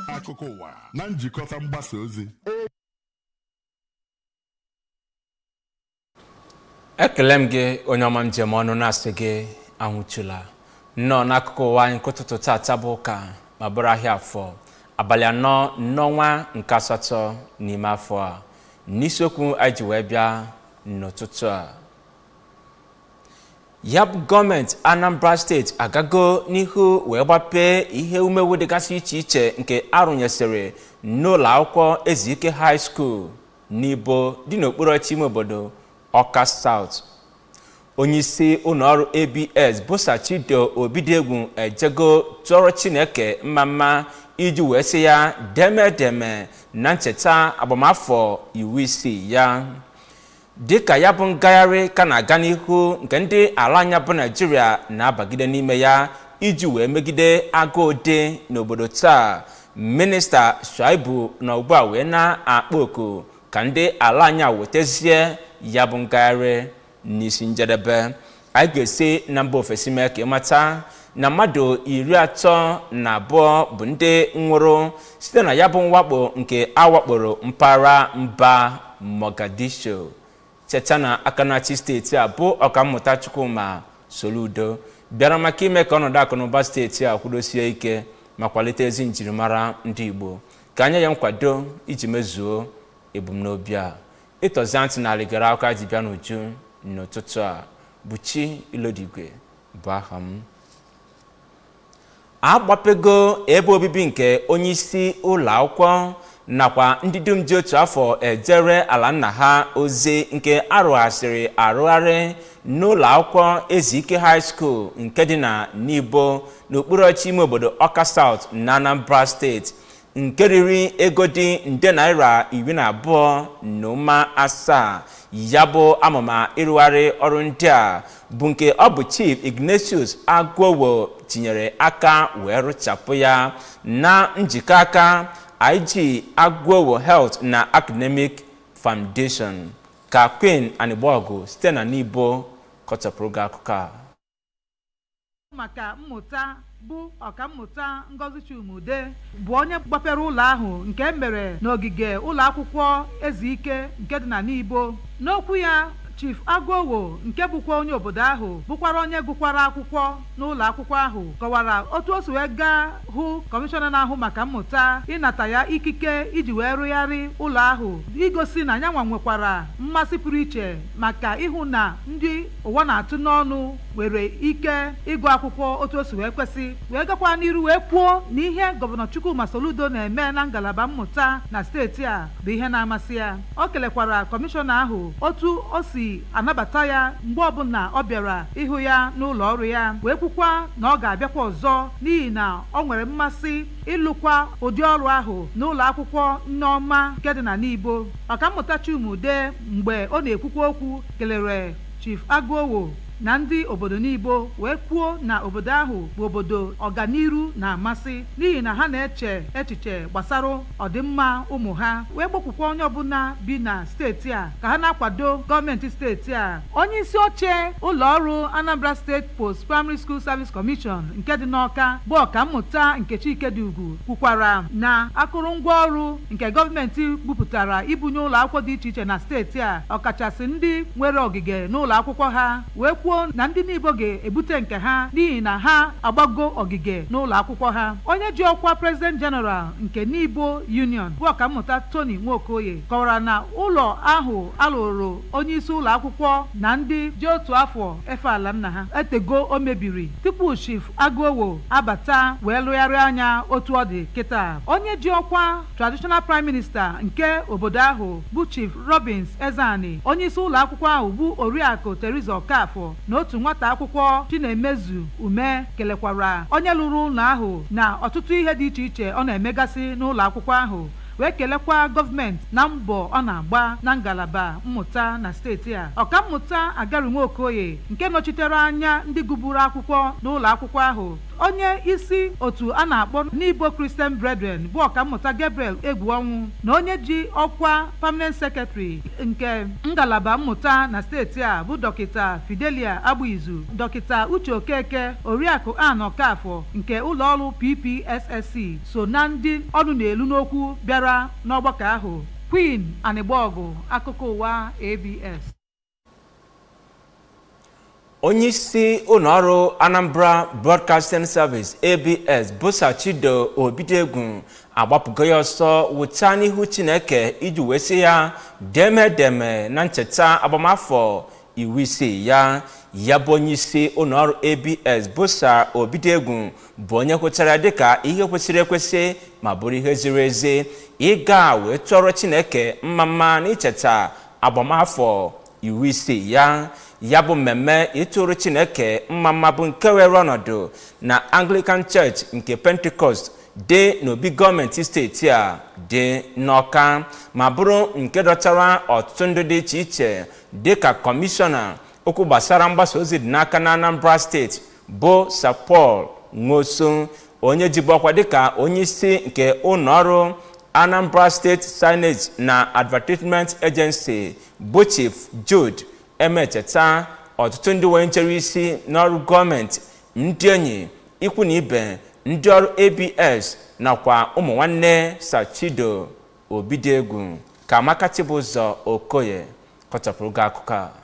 akụkọ ụwa na njikọta mgbasa ozi ekele m gị onye ọma njem ọnụ na-asị gị anwụchula nnọọ n'akụkụ ụwa anyị nke ụtụtụ tata bụ ụka ma bụrụ ahịa afọ abalị anọ n'ọnwa nke asatọ n'ime afọ a n'isiokwu anyị ji wee bịa n'ụtụtụ a ya bụ gọọmenti anambra steeti agago n'ihu wee gbapee ihe umewu dịgasị iche iche nke arụnyesịrị n'ụlọ akwụkwọ ezike high school n'ibo dị n'okpuru ọchị ime obodo ọka south onyeisi ụlọọrụ abs bụsa chido obidiegwu ejego tụọrọ chineke mma mma iji wee sị ya demedeme na ncheta agbamafọ iwu isii ya dịka ya bụ ngagharị ka na-aga n'ihu nke ndị ala anya bụ naijiria na-abagide n'ime ya iji wee megide agụụ dị n'obodo taa minista shaibu na ugbu a wee na-akpọ oku ka ndị ala anya wetazie ya bụ ngagharị n'isi njedebe anyị ga-esi na mba ofesi mee ka ịmata na mmadụ iri atọ na abụọ bụ ndị nwụrụ site na ya bụ mwakpo nke awakporo mpaghara mba mogadishu cheta na aka na-achị steeti a bụ ọkammụta chukwuma soludo bịara maka ime ka ọnọdụ akụnụba steeti a kwudosie ike ma kwalite ezi njirimara ndị igbo ka anya ya nkwado iji mezuo ebumnobi a ịtọzi ntị na aligara aka ji bịa n'uju n'ụtụtụ a bụ chi ilodigwe bụ aha m agbapego ebe obibi nke onyeisi ụlọ akwụkwọ nakwa ndị dum ji otu afọ ejere ala nna ha ozi nke arụghasịrị arụgharị n'ụlọ akwụkwọ ezike high school nke dị na nibo n'okpuru ọchị ime obodo ọka south na anambra steeti nke riri ego dị nde naira iri na abụọ na ụma asaa ya bụ amụma ịrụgharị ọrụ ndị a bụ nke ọ bụ chief ignatius agwowo tinyere aka wee rụchapụ ya na njikọ aka ig agwowo health na academic foundation ka queen anịgbọgụ site na n'ibo kọchapụrụ gị akụkọ a maka mmụta bụ ọkammụta ngozi chumude bụ onye gbapere ụlọ ahụ nke mere n'ogige ụlọ akwụkwọ ezike nke dị na n'ibo n'okwu ya chief agowo nke bụkwa onye obodo ahụ bụkwara onye gụkwara akwụkwọ n'ụlọ akwụkwọ ahụ kọwara otu o si wee gaa hụ kọmishọna na-ahụ maka mmụta ịnata ya ikike iji wee rụgharị ụlọ ahụ igosi na yanwa nwekwara mmasị pụrụ iche maka ịhụ na ndị ụwa na-atụ n'ọnụ nwere ike ịgụ akwụkwọ otu o si wee kwesị wee gakwa n'iru wee kwuo na ihe gọvanọ chukwuma soludo na-eme na ngalaba mmụta na steeti a bụ ihe na-amasị ya o kelekwara kọmishọna ahụ otu o si anabata ya mgbe ọbụla ọ bịara ịhụ ya n'ụlọ ọrụ ya wee kwukwa na ọ ga-abịakwa ọzọ n'ihi na ọ nwere mmasị ịlụkwa ụdị ọrụ ahụ n'ụlọ akwụkwọ nneọma nke dị na n'ibo ọkammụta chumude mgbe ọ na-ekwukwa okwu kelere chief agụowo na ndị obodo n'ibo wee kwuo na obodo ahụ bụ obodo ọganiru na-amasị n'ihi na ha na-eche echiche gbasara ọdịmma ụmụ ha wee gbakwukwa onye ọbụla bi na steeti a ka ha na-akwado gọọmenti steeti a onye isi oche ụlọ ọrụ anambra steeti post primary school service commission nke dị n'ọka bụ ọkammụta nkechi ikedugwu kwukwara na akụrụngwa ọrụ nke gọọmenti bupụtara ibunye ụlọ akwụkwọ dị iche iche na steeti a ọkachasị ndị nwere ogige n'ụlọ akwụkwọ ha wee kwuo na ndị nibo ga-ebute nke ha n'ihi na ha agbago ogige n'ụlọ akwụkwọ ha onye ji ọkwa president general nke nibo union bụ ọkammụta tony nwokoye kọwara na ụlọ ahụ alụrụ onye isi ụlọ akwụkwọ na ndị ji otu afọ efe ala nna ha etego o mebiri tupu chief agụowo abata wee lụgharịa anya otu ọ dị kịta onye ji ọkwa traditional prime minister nke obodo ahụ bụ chief robins ezani onye isi ụlọ akwụkwọ ahụ bụ oriakụ teresa okafọ na otu nwata akwụkwọ chinemezu ume kelekwara onye lụrụ ụlọ ahụ na ọtụtụ ihe dị iche iche ọ na-emegasị n'ụlọ akwụkwọ ahụ wee kelekwa gọọmenti na mbọ ọ na-agba na ngalaba mmụta na steeti a ọkammụta agari nwokoye nke nọchitere anya ndị gụburu akwụkwọ n'ụlọ akwụkwọ ahụ onye isi otu a na-akpọ n'Igbo Christian Brethren bụ ọkammụta Gabriel Egwuọnwụ na onye ji ọkwa permanent secretary nke ngalaba mmụta na steeti a bụ dọkịta Fidelia Agbuizu dọkịta Uche Okeke oriakụ Ann Okafọ nke ụlọọrụ PPSSC so na ndị ọnụ na-elu n'okwu bịara n'ọgbakọ ahụ Queen Anịgbọgụ akụkọ ụwa ABS onye isi ụlọọrụ anambra broadcasting service abs busa chido obidegwu agbapụgo ya ọsọ wụta n'ihu chineke iji wee sị ya demedeme na ncheta agbamafọ iwu isii ya ya bụ onye isi ụlọọrụ abs busa obidegwu bụ onye hụtara dịka ihe kwesịrị ekwesị ma bụrụ ihe ziri ezi ịga wee tụọrọ chineke mma mma n'icheta agbamafọ iwu isii ya ya bụ mmemme ịtụrụ chineke mma mma bụ nke were ọnọdụ na anglican church nke pentecost dị n'obi gọọmenti steeti a dị n'ọka ma bụrụ nke dọtara ọtụtụ ndị dị iche iche dịka kọmishọna okwu gbasara mgbasa ozi dị n'aka na anambra steeti bụ sir paul nwoso onye jibu ọkwa dịka onye isi nke ụlọọrụ anambra state signage na advertisement agency bụ chief jude emecheta ọtụtụ ndị wee nchere isi n'ọrụ gọọmenti ndị enyi ikwu na ibe ndị ọrụ abs nakwa ụmụ nwanne sachido obidegwu ka amaka chibụzọ okoye kọchapụrụ gị akụkọ a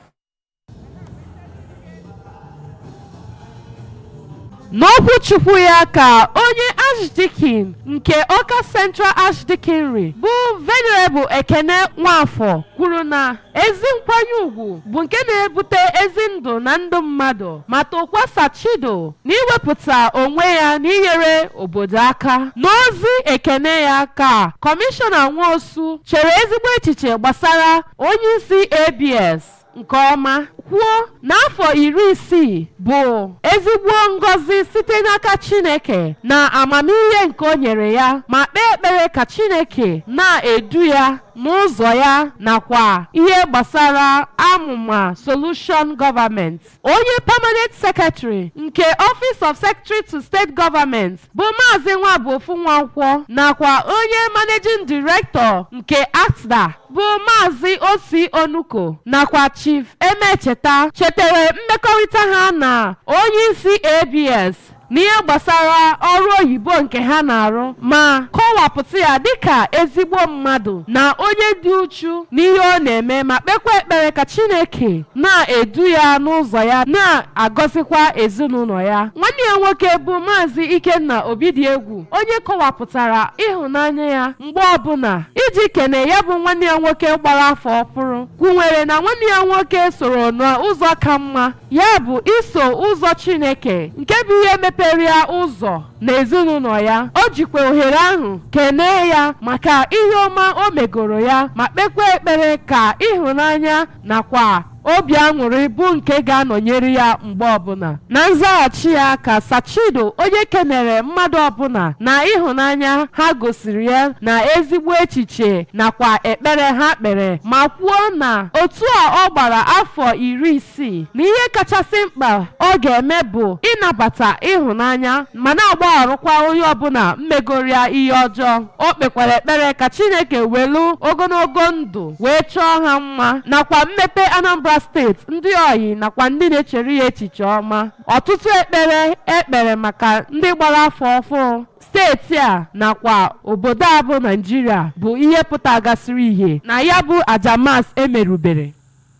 n'okwu chukwu ya ka onye archdeacon nke ọka central archdeaconry bụ venerable ekene nwafọ kwuru na ezi nkwanye ùgwù bụ nke na-ebute ezi ndụ na ndụ mmadụ ma tokwa sachido na iwepụta onwe ya n'inyere obodo aka n'ozi ekene ya ka kọmishọna nwosu chere ezigbo echiche gbasara onye isi abs nke ọma kwuo n'afọ iri isii bụ ezigbo ngọzi site n'aka chineke na amamihe nke o nyere ya ma kpee ekpere ka chineke na-edu ya n'ụzọ ya nakwa ihe gbasara amụma solution government onye permanent secretary nke office of secretary to state government bụ maazị nwabuofu nwankwọ nakwa onye managing director nke asda bụ maazị osi onuko nakwa chief emecheta chetara mmekọrịta ha na onye isi abs n'ihe gbasara ọrụ oyibo nke ha na-arụ ma kọwapụta ya dịka ezigbo mmadụ na onye dị uchu n'ihe ọ na-eme ma kpekwa ekpere ka chineke na-edu ya n'ụzọ ya na-agọzikwa ezinụlọ ya nwanne ya nwoke bụ maazị ikenna obidiegwu onye kọwapụtara ịhụnanya ya mgbe ọbụla iji kene ya bụ nwanne ya nwoke gbara afọ ọfụrụ kwunwere na nwanne ya nwoke soro n'ụzọ ka mma ya bụ iso ụzọ chineke nke bụ ihe mepere ya ụzọ n'ezinụlọ ya o jikwa ohere ahụ kenee ya maka ihe ọma o megoro ya ma kpekwa ekpere ka ịhụnanya nakwa obi aṅụrị bụ nke ga-anọnyere ya mgbe ọbụla na nzaghachi ya ka sachido onye kenere mmadụ ọbụla na ịhụnanya ha gosiri ya na ezigbo echiche nakwa ekpere ha kpere ma kwuo na otu a ọ gbara afọ iri isii na ihe kachasị mkpa ọ ga-eme bụ ịnabata ịhụnanya ma na-agbagharụkwa onye ọbụla mmegoro ya ihe ọjọọ o kpekwara ekpere ka chineke welu ogologo ndụ wee chọọ ha mma nakwa mmepe anambra steeti ndị oyi nakwa ndị na-echere ya echiche ọma ọtụtụ ekpere ekpere maka ndị gbara afọ ọfụụ steeti a nakwa obodo a bụ naijiria bụ ihe pụtagasịrị ihe na ya bụ ajamas emerubere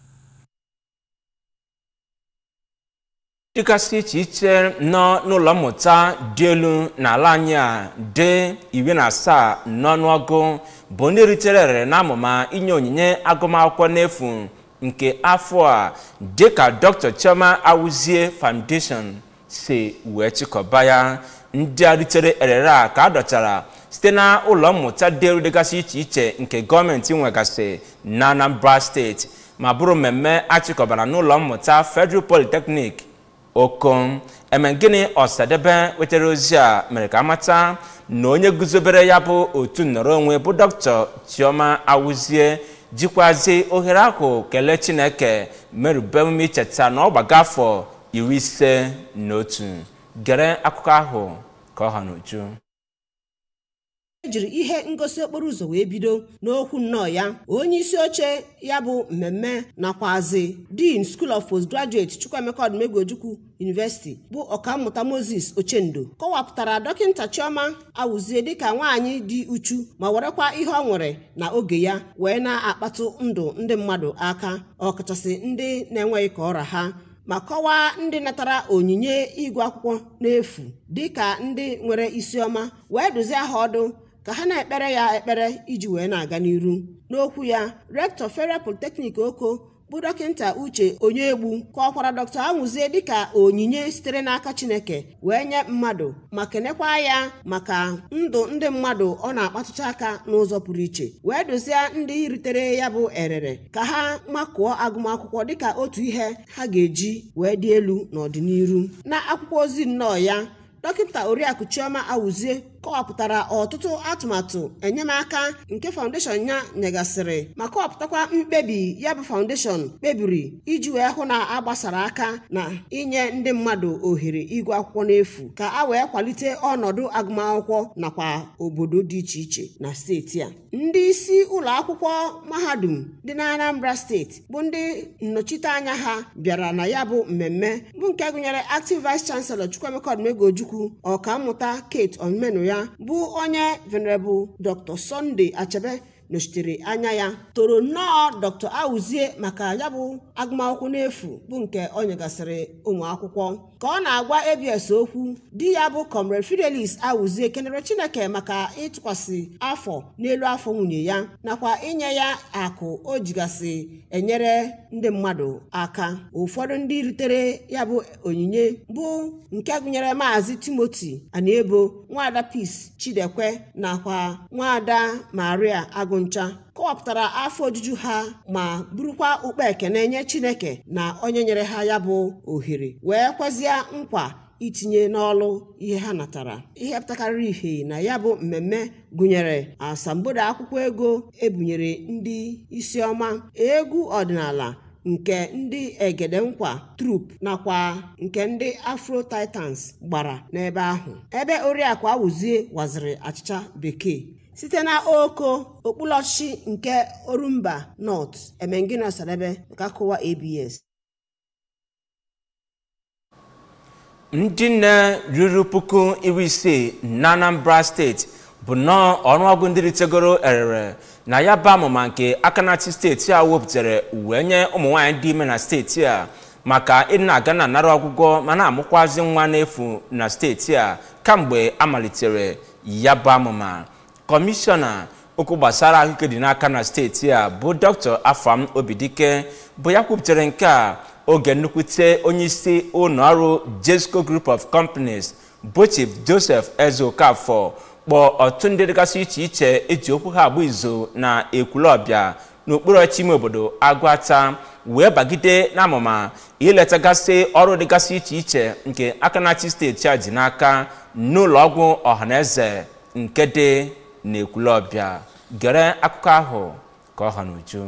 dịgasị iche iche nọ n'ụlọ mmụta dị elu n'ala anyị a dị iri na asaa n'ọnụọgụ bụ ndị ritere ere n'amụma inye onyinye agụmakwụkwọ n'efu nke afọ a dịka dr chioma awuzie foundation si wee chịkọba ya ndị a ritere erere a ka a dọchara site na ụlọ mmụta dị elu dịgasị iche iche nke gọọmenti nwegasị na anambra steeti ma bụrụ mmemme achịkọbara n'ụlọ mmụta federal polytechnic okom emegini ọsadebe wetara ozi a mere ka amata na onye guzobere ya bụ otu nnọrọ onwe bụ dr chioma awuzie jikwazi ohere ahụ kelee chineke merube emume icheta na ọ gbaga afọ iri ise na otu gere akụkọ ahụ ka ọ ha n'uju ejiri ihe ngosi okporo ụzọ wee bido n'okwu nnọọ ya onye isi oche ya bụ mmemme nakwazi dean school of postgraduate chukwuemeka odumegwu ojukwu university bụ ọkammụta moses ochendo kọwapụtara dọkịta chioma awụzie dịka nwaanyị dị uchu ma werekwa ihe ọ nwere na oge ya wee na-akpatụ ndụ ndị mmadụ aka ọkachasị ndị na-enweghị ka ọra ha ma kọwaa ndị natara onyinye igwe akwụkwọ n'efu dịka ndị nwere isiọma wee duzie ha ọdụ ka ha na-ekpere ya ekpere iji wee na-aga n'iru n'okwu ya rektọ federal polytechnic oko bụ dọkịta uche onyeegbu kọwakwara dọkịta anwụzie dịka onyinye sitere n'aka chineke wee nye mmadụ ma kenekwa ya maka ndụ ndị mmadụ ọ na-akpatụcha aka n'ụzọ pụrụ iche wee dozie ndị ritere ya bụ erere ka ha makụọ agụmakwụkwọ dịka otu ihe ha ga-eji wee dị elu n'ọdịnihu na akwụkwọ ozi nnọọ ya dọkịta oriakụ chioma awụzie kọwapụtara ọtụtụ atụmatụ enyemaka nke faụndeshọn ya nyegasịrị ma kọwapụtakwa mkpebi ya bụ faụndeshọn kpebiri iji wee hụ na agbasara aka na inye ndị mmadụ ohere ịgụ akwụkwọ n'efu ka a wee kwalite ọnọdụ agụmakwụkwọ nakwa obodo dị iche iche na steeti a ndị isi ụlọ akwụkwọ mahadum dị na anambra steeti bụ ndị nnọchiteanya ha bịara na ya bụ mmemme bụ nke gụnyere active vice chancellor chukwuemeka odumegwu ojukwu ọkammụta kate omenu ya bụ onye venerable dr sunday achebe nọchitere anya ya toro nnọọ dr awuzie maka ya bụ agụmakwụkwọ n'efu bụ nke ọ nyegasịrị ụmụ akwụkwọ ka ọ na-agwa abs okwu di ya bụ comrade fidelis awuzie kenere chineke maka ịtụkwasị afọ n'elu afọ nwunye ya nakwa inye ya akụ o jigasị enyere ndị mmadụ aka ụfọdụ ndị ritere ya bụ onyinye bụ nke gụnyere maazị timoti aniebo nwaada peace chidekwe nakwa nwaada maria agụncha kọwapụtara afọ ojuju ha ma burukwa ukpe ekene nye chineke na onye nyere ha ya bụ ohere wee kwezie nkwa itinye n'ọlụ ihe ha natara ihe pụtakarịrị ihe na ya bụ mmemme gụnyere asambodo akwụkwọ ego ebunyere ndị isiọma egwu ọdịnala nke ndị egede nkwa trup nakwa nke ndị afro titans gbara n'ebe ahụ ebe oriakụ awụzie waziri achịcha bekee site na oko okpulọchi nke orumba north emengina sadebe nke akụwa abs ndị nne ruru puku iri isii na anambra steeti bụ nnọọ ọnụọgụ ndị ritegoro erere na ya bụ amụma nke akanati steeti a wepụtara wee nye ụmụ nwaanyị dị ime na steeti a maka ịdị na-aga na anara ọgwụgwọ ma na-amụkwazi nwa n'efu na steeti a kamgbe amalitere ya bụ amụma kọmishọna okwu gbasara ahụike dị n'aka na steeti a bụ dr afam obidike bụ ya kwupụtara nke a oge nnukwute onyeisi ụlọ ọrụ jesco group of companies bụ chief joseph eze okafọ kpọọ ọtụtụ ndị dịgasị iche iche eji okwu ha agba izu na ekwulọbịa n'okpuru ọchị ime obodo agụata wee bagide n'amụma iletagasị ọrụ dịgasị iche iche nke aka na-achị steeti a ji n'aka n'ụlọ ọgwụ ọhaneze nke dị n'ekwulọbịa gere akụkọ ahụ ka ọ ha n'uju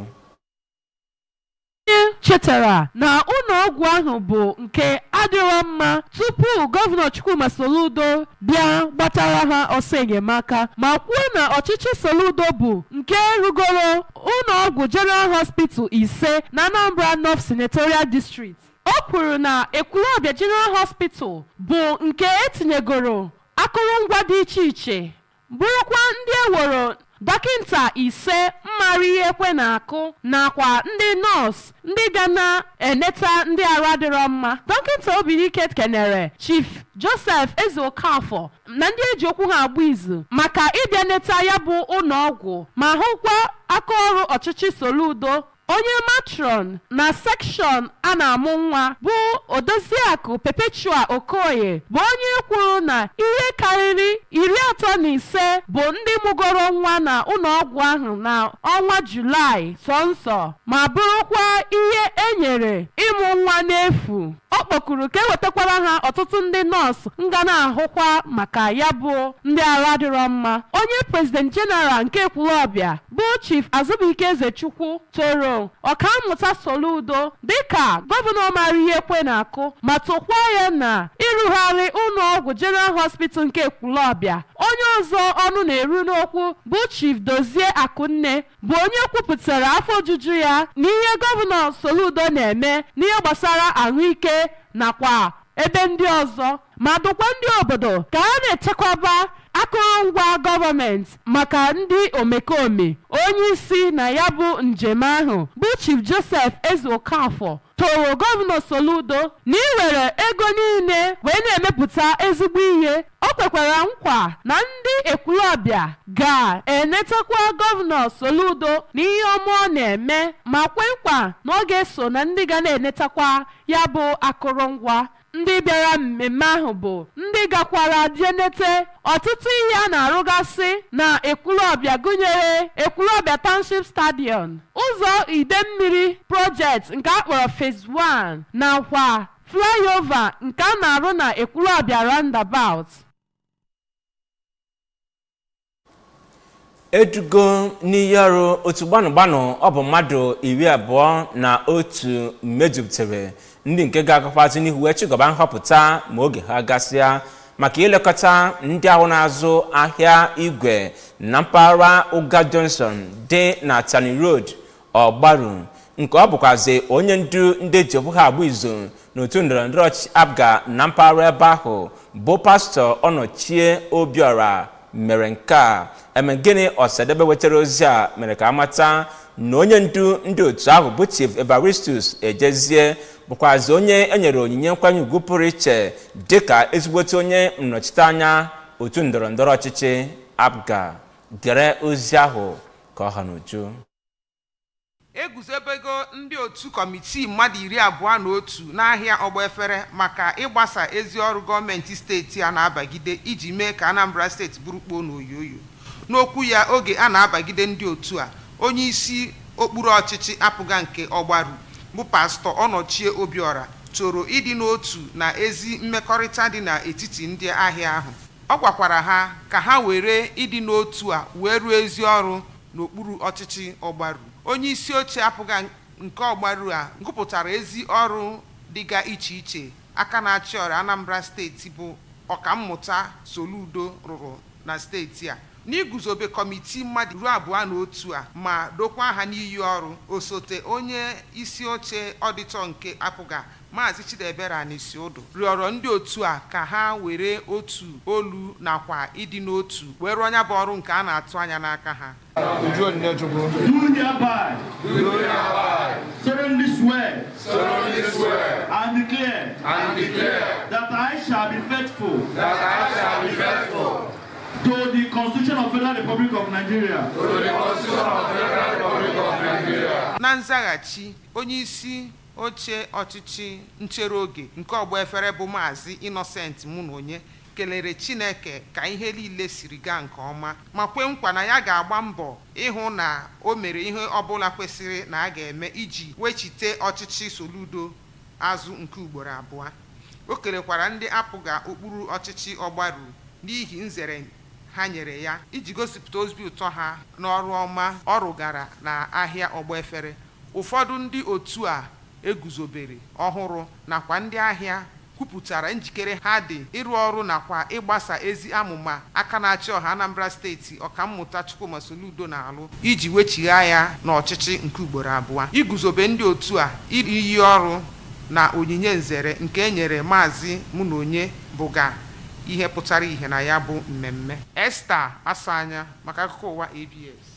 onye chetara na ụlọ ọgwụ ahụ bụ nke adịrọ mma tupu gọvanọ chukwuma soludo bịa gbatara ha ọsọ enyemaka ma kwuo na ọchịchị soludo bụ nke rugoro ụlọ ọgwụ general hospital ise na anambra north senatorial district o kwuru na ekwulọbịa general hospital bụ nke etinyegoro akụrụngwa dị iche iche bụrụkwa ndị eworo dọkịta ise mmara ihe ekwe na-akụ nakwa ndị nọọsụ ndị ga na-eneta ndị arụ adịrọ mma dọkịta obirike kenere chief joseph ezeokafọ na ndị eji okwu ha agba izu maka ịbịa neta ya bụ ụlọọgwụ ma hụkwa aka ọrụ ọchịchị soludo onye matron na sekshọn a na-amụ nwa bụ odoziakụ perpetua okoye bụ onye kwuru na ihe karịrị iri atọ na ise bụ ndị mụgoro nwa na ụlọọgwụ ahụ na ọnwa julaị sọnsọ ma bụrụkwa ihe enyere ịmụ nwa n'efu ọ kpọkuru ka ewetakwara ha ọtụtụ ndị nọọsụ nga na-ahụkwa maka ya bụ ndị arụ adịrọ mma onye prezident jeneral nke ekwulọbịa bụ chief azụbụike ezechukwu toro ahụ ọkammụta soludo dịka gọvanọ mara ihe kwe na-akụ ma tụkwa ya na ịrụgharị ụlọọgwụ general hospital nke ekwulọbịa onye ọzọ ọnụ na-eru n'okwu bụ chief dozie akụnne bụ onye kwupụtara afọ ojuju ya n'ihe gọvanọ soludo na-eme n'ihe gbasara ahụike nakwa ebe ndị ọzọ ma dụkwa ndị obodo ka a na-echekwaba akụrụngwa gọọmenti maka ndị omekome onye isi na ya bụ njem ahụ bụ chief joseph ezeokafọ toro gọvanọ soludo na iwere ego niile wee na-emepụta ezigbo ihe o kwekwara nkwa na ndị ekwulọbịa ga-enetakwa gọvanọ soludo n'ihe ọma ọ na-eme ma kwe nkwa na ọ ga-eso na ndị ga na-enetakwa ya bụ akụrụngwa ndị bịara mmemme ahụ bụ ndị gakwara jenete ọtụtụ ihe a na-arụgasị na ekwulọbịa gụnyere ekwulọbịa township stadium ụzọ ide mmiri project nke akpọrọ phase 1 nakwa flyover nke a na-arụ na ekwulọbịa roundabout edugo n'iyi ọrụ otu gbanụ gbanụ ọ bụ mmadụ iri abụọ na otu mejupụtara ndị nke ga-agakwazi n'ihu wee chịgọba nhọpụta ma oge ha gasịa maka ilekọta ndị ahụ na-azụ ahịa igwe na mpaghara ụga johnson dị na tani road ọgbaru nke ọ bụkwazi onye ndu ndị eji okwu ha agba izu n'otu ndọrọndọrọ ọchịchị abga na mpaghara ebe ahụ bụ pastọ ọnọchie obiọra mere nke a eme gịnị ọsadebe wetara ozi a mere ka amata na onye ndu ndị otu ahụ bụ chief evaristus ejezie bụkwazi onye enyere onyinye nkwanye ugwu pụrụ iche dịka ezigbote onye nnọchiteanya otu ndọrọndọrọ ọchịchị abga gere ozi ahụ ka ọ ha n'uju eguzobego ndị otu kọmitii mmadụ iri abụọ na otu n'ahịa ọgba efere maka ịgbasa ezi ọrụ gọọmenti steeti a na-abagide iji mee ka anambra steeti bụrụ kpoo n'oyoyo n'okwu ya oge a na-abagide ndị otu a onye isi okpuru ọchịchị apụga nke ọgbaru bụ pastọ ọnọchie obiọra chọrọ ịdị n'otu na ezi mmekọrịta dị n'etiti ndị ahịa ahụ ọ gwakwara ha ka ha were ịdị n'otu a wee ruo ezi ọrụ n'okpuru ọchịchị ọgbaru onye isi oche apụga nke ọgbaru a gụpụtara ezi ọrụ dịga iche iche aka na-achị ọrịa anambra steeti bụ ọkammụta soludo rụrụ na steeti a n'iguzobe kọmitii mmadụ ruo abụọ na otu a ma dokwa ha n'iyi ọrụ osote onye isi oche ọdịtọ nke apụga maazị chidebere anisi ụdụ rịọrọ ndị otu a ka ha were otu olu nakwa ịdị n'otu wee rụọ nya bụ ọrụ nke a na-atụ anya n'aka ha Uju Onyechukwu. do hereby solemnly swear solemnly swear and declare and declare that I shall be faithful that I shall be faithful to the Constitution of Federal Republic of Nigeria to the Constitution of the Federal Republic of Nigeria na nzaghachi onye isi oche ọchịchị nchere oge nke ọgba efere bụ maazị innocent mụnonye kelere chineke ka ihe niile siri gaa nke ọma ma kwe nkwa na ya ga-agba mbọ ịhụ na o mere ihe ọbụla kwesịrị na a ga-eme iji wechite ọchịchị soludo azụ nke ugboro abụọ o kelekwara ndị apụga okpuru ọchịchị ọgbaru n'ihi nzere ha nyere ya iji gosipụta obi ụtọ ha n'ọrụ ọma ọ rụgara na ahịa ọgba efere ụfọdụ ndị otu a eguzobere ọhụrụ nakwa ndị ahịa kwupụtara njikere ha dị ịrụ ọrụ nakwa ịgbasa ezi amụma aka na-achị ọha anambra steeti ọkammụta chukwuma soludo na-alụ iji wechigha ya n'ọchịchị nke ugboro abụọ iguzobe ndị otu a iyi ọrụ na onyinye nzere nke e nyere maazị mụ na onye bụga ihe pụtara ihe na ya bụ mmemme esta asanya maka akụkọ ụwa abs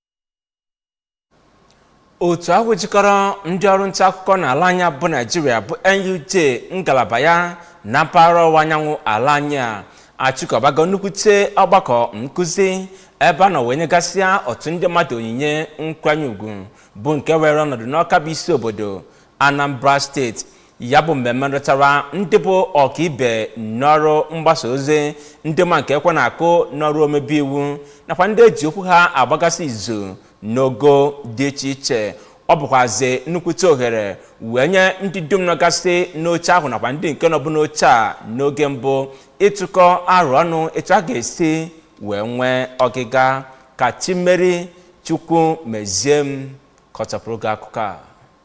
otu ahụ jikọrọ ndị ọrụ nta akụkọ n'ala anya bụ naijiria bụ nuj ngalaba ya na mpaghara ọwụwa anyanwụ ala anyị a achịkọbago nnukwute ọgbakọ nkụzi ebe a nọ wee nyegasịa otu ndị mmadụ onyinye nkwanye ugwu bụ nke were ọnọdụ n'ọka bụ isi obodo anambra steeti ya bụ mmemme rụtara ndị bụ ọkaibe n'ọrụ mgbasa ozi ndị ma nke ekwe na-akụ n'ọrụ omebe iwu nakwa ndị eji okwu ha agbagasị izu n'ogo dị iche iche ọ bụkwazi nnukwute ohere wee nye ndị dum nọgasị n'oche ahụ nakwa ndị nke nọbụ n'oche a n'oge mbụ ịtụkọ arụ ọnụ etu a ga-esi wee nwee ọgịga ka chimeri chukwu mezie m kọchapụrụ gị akụkọ a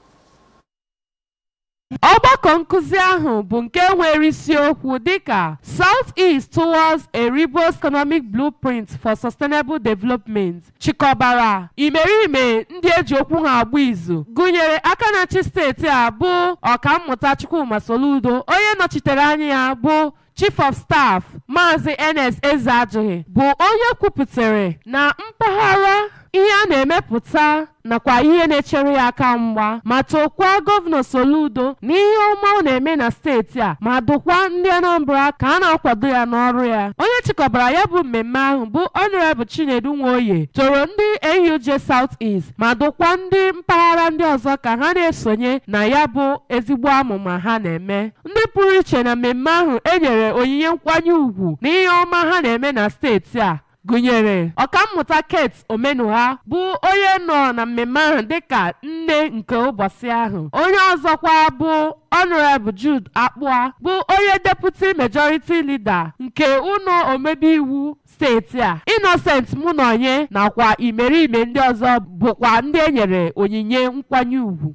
ọgbakọ nkụzi ahụ bụ nke nwere isiokwu dịka south east towards a ribos economic blueprint for sustainable development chịkọbara imerime ndị eji okwu ha agba izu gụnyere aka na-achị steeti a bụ ọkammụta chukwuma soludo onye nọchitere anya ya bụ chief of staff maazị ns ezeajụghị bụ onye kwupụtara na mpaghara ihe a na-emepụta nakwa ihe na-echere ya aka mgba ma tokwa gọvanọ soludo na ihe ọma ọ na-eme na steeti a ma dụkwa ndị anambra ka a na-akwado ya n'ọrụ ya onye chịkọbara ya bụ mmemme ahụ bụ honorable chinedu nwoye toro ndị auj south east ma dụkwa ndị mpaghara ndị ọzọ ka ha na-esonye na ya bụ ezigbo amụma ha na-eme ndị pụrụ iche na mmemme ahụ enyere onyinye nkwanye ùgwù na ihe ọma ha na-eme na steeti a gụnyere ọkammụta kate omenuha bụ onye nọ na mmemme ahụ dịka nne nke ụbọchị ahụ onye ọzọkwa bụ honorable jude akpụa bụ onye deputy majority leader nke ụlọ omebe iwu steeti a innocent munonye nakwa imerime ndị ọzọ bụkwa ndị e nyere onyinye nkwanye ùgwù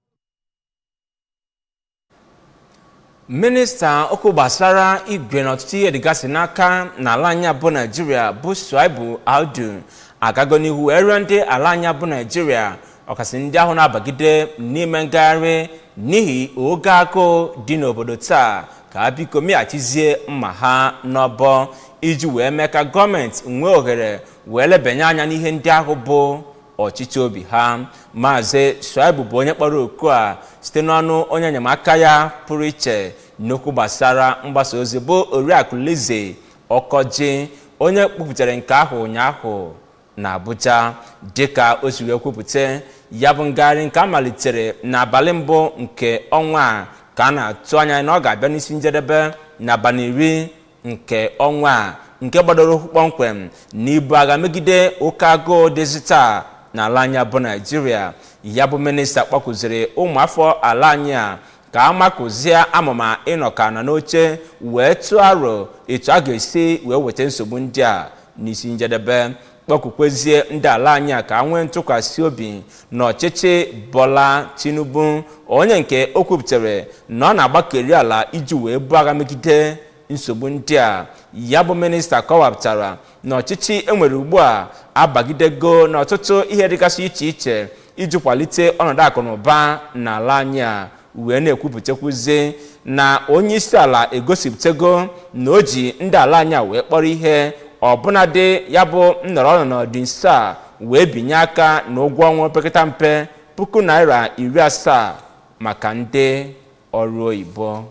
minista okwu gbasara igwe na ọtụtụ ihe dịgasị n'aka n'ala anyị bụ naijiria bụ suaibu aldu agago n'ihu wee rịọ ndị ala anyị bụ naijiria ọkasị ndị ahụ na-abagide n'ime ngagharị n'ihi oge agụụ dị n'obodo taa ka ha biko meghachizie mma ha n'ọbọ iji wee mee ka gọọmenti nwee ohere wee lebanye anya n'ihe ndị ahụ bụ ọchịchị obi ha maazị shuaibu bụ onye kpọrọ oku a site n'ọnụ onye enyemaka ya pụrụ iche n'okwu gbasara mgbasa ozi bụ oriakụ lize ọkọji onye kpupụtara nke ahụ ụnyaahụ na abuja dịka o siri ekwupụta ya bụ ngagharị nke a malitere n'abalị mbụ nke ọnwa a ka a na-atụ anya na ọ ga-abịa n'isi njedebe n'abalị iri nke ọnwa a nke gbadoro ụkwụ kpọmkwem na ibu agha megide oke agụụ dịzi taa n'ala anyị bụ naijiria ya bụ minista kpọkụziri ụmụafọ ala anyị a ka a makụzie amụma ịnọka na n'oche wee tụọ aro etu a ga-esi wee weta nsogbu ndị a n'isi njedebe kpọkụkwezie ndị ala anyị a ka a nwee ntụkwasị obi na ọchịchị bọla tinubu onye nke o kwupụtara na ọ na-agbakeri ala iji wee buo agha megide nsogbu ndị a ya bụ minista kọwapụtara na ọchịchị enwere ugbu a abagidego n'ọtụtụ ihe dịgasị iche iche iji kwalite ọnọdụ akụ na ụba n'ala anyị a wee na-ekwupụtakwuzi na onye isi ala egosipụtago na o ji ndị ala anyị a wee kpọrọ ihe ọbụnadị ya bụ nnọrọ n'ọdị nso a wee binye aka na ụgwọ ọnwa opekata mpe puku naira iri asaa maka ndị ọrụ oyibo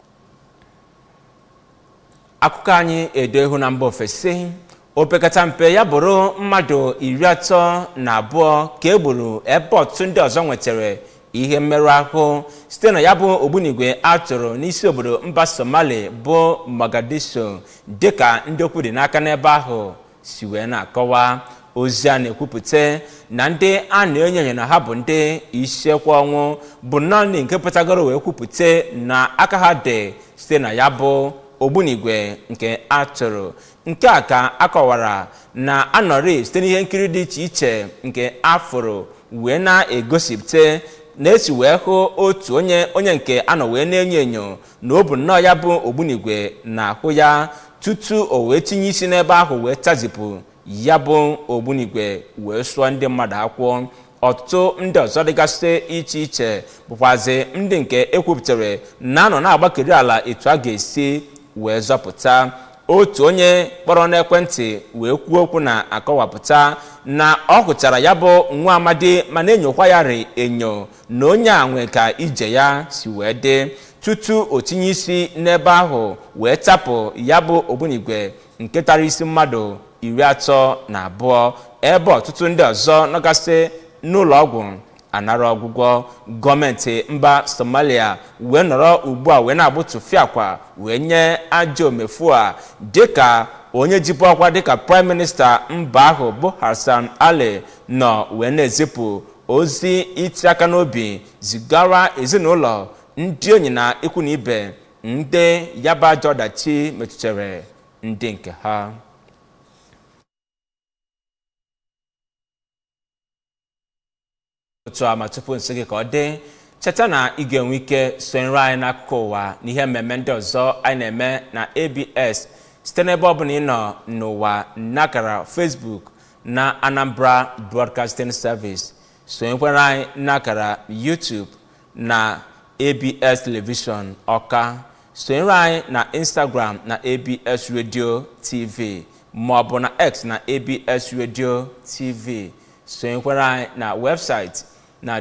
akụkọ anyị edo ihu na mba ofesi opekata mpe ya bụrụ mmadụ iri atọ na abụọ ka e gburu ebe ọtụtụ ndị ọzọ nwetara ihe mmerụ ahụ site na ya bụ ogbunigwe a tụrụ n'isi obodo mba somali bụ mogadishu dịka ndị okwu dị n'aka n'ebe ahụ si wee na-akọwa ozi a na-ekwupụta na ndị a na-enyo enyo na ha bụ ndị isiekwu ọnwụ bụ naanị nke pụtagoro wee kwupụta na aka ha dị site na ya bụ ogbunigwe nke atụrụ nke a ka akọwara na anọrị site n'ihe nkiri dị iche iche nke afụrụ wee na-egosipụta na-esi wee hụ otu onye onye nke anọ wee na-enyo enyo na ọ bụ nnọọ ya bụ ogbunigwe na ahụ ya tutu o wee tinye isi n'ebe ahụ wee tazipụ ya bụ ogbunigwe wee sụọ ndị mmadụ akwụ ọtụtụ ndị ọzọ dịgasị iche iche bụkwazi ndị nke ekwupụtara na-anọ na-agbakeri ala etu a ga-esi wee zọpụta otu onye kpọrọ n'ekwentị wee kwuo okwu na-akọwapụta na ọ hụchara ya bụ nwa amadi ma na-enyokwa ya rị enyo na onye a nwe ka ije ya si wee dị tutu o tinye isi n'ebe ahụ wee tapụ ya bụ ogbunigwe nke tara isi mmadụ iri atọ na abụọ ebe ọtụtụ ndị ọzọ nọgasị n'ụlọ ọgwụ anara ọgwụgwọ gọọmenti mba somalia wee nọrọ ugbu a wee na-agbụtụfi akwa wee nye ajọ omefu a dịka onye jibu ọkwa dịka praịm minista mba ahụ bụ hassan ali nọ wee na-ezipụ ozi iti aka n'obi zigara ezinụlọ ndị enyi na ikwu na ibe ndị yaba ajọ ọdachi metụtara ndị nke ha otu a ma tupu nsị gị ka ọ dị cheta na ị ga-enwe ike sonyere anyị n'akụkụ ụwa na ihe mmemme ndị ọzọ anyị na-eme na abs site n'ebe ọ bụla ị nọ n'ụwa n'akara facebook na anambra broadcasting service sonyekwara anyị n'akara youtube na abs television ọka sonyere anyị na instagram na abs radio tv ma ọ bụ na x na abs radio tv sonyekwara anyị na webụsaịtị na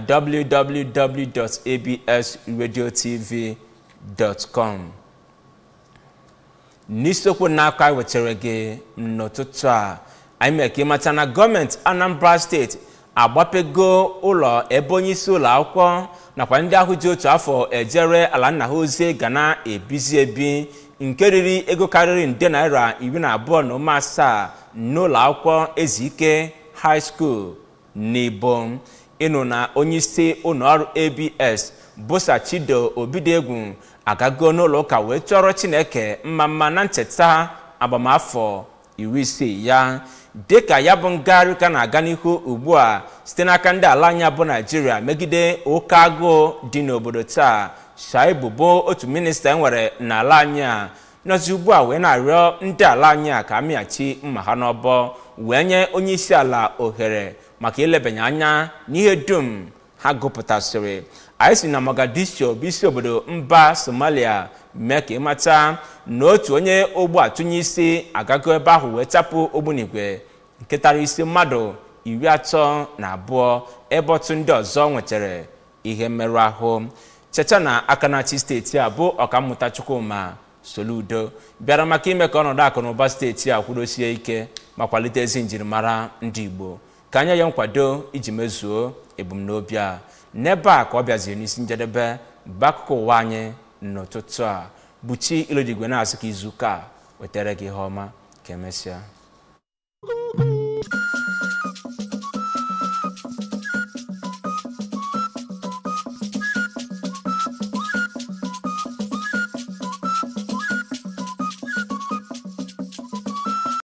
www.absradiotv.com n'isiokwu n'aka anyị wetara gị n'ụtụtụ a anyị mere ka ịmata na gọọmenti anambra steeti agbapego ụlọ ebe onye isi ụlọ akwụkwọ nakwa ndị ahụ ji otu afọ ejere ala nna ha ozi ga na-ebizi ebi nke riri ego karịrị nde naira iri na abụọ na ụma asaa n'ụlọ akwụkwọ ezike high school n'ibo ịnụ na onyeisi ụlọọrụ abs bụsa chido obidegwu agago n'ụlọ ụka wee chọrọ chineke mma mma na ncheta agbamafọ iri isii ya dịka ya bụ ngagharị ka na-aga n'ihu ugbu a site n'aka ndị ala anya bụ naijiria megide oke agụụ dị n'obodo taa shaibu bụ otu minista enwere n'ala anyị a nọzi ugbu a wee na-arịọ ndị ala anyị a ka amịghachi mma ha n'ọbọ wee nye onye isi ala ohere maka ilebanye anya n'ihe dum ha gụpụtasịrị anyị si na mogadishu bụ isi obodo mba somalia mee ka ịmata na otu onye ogbu atụnye isi agago ebe ahụ wee tapụ ogbunigwe nke tara isi mmadụ iri atọ na abụọ ebe otu ndị ọzọ nwetara ihe mmerụ ahụ cheta na aka na-achị steeti a bụ ọkammụta chukwuma soludo bịara maka ime ka ọnọdụ akụ na ụba steeti a kwudosie ike ma kwalite ezi njirimara ndị igbo ka anya ya nkwado iji mezuo ebumnobi a n'ebe a ka ọ bịaziri n'isi njedebe bụ akụkọ ụwa anyị n'ụtụtụ a buchi ilodigwe na-asị ka izu ụka wetara gị ihe ọma ka emesịa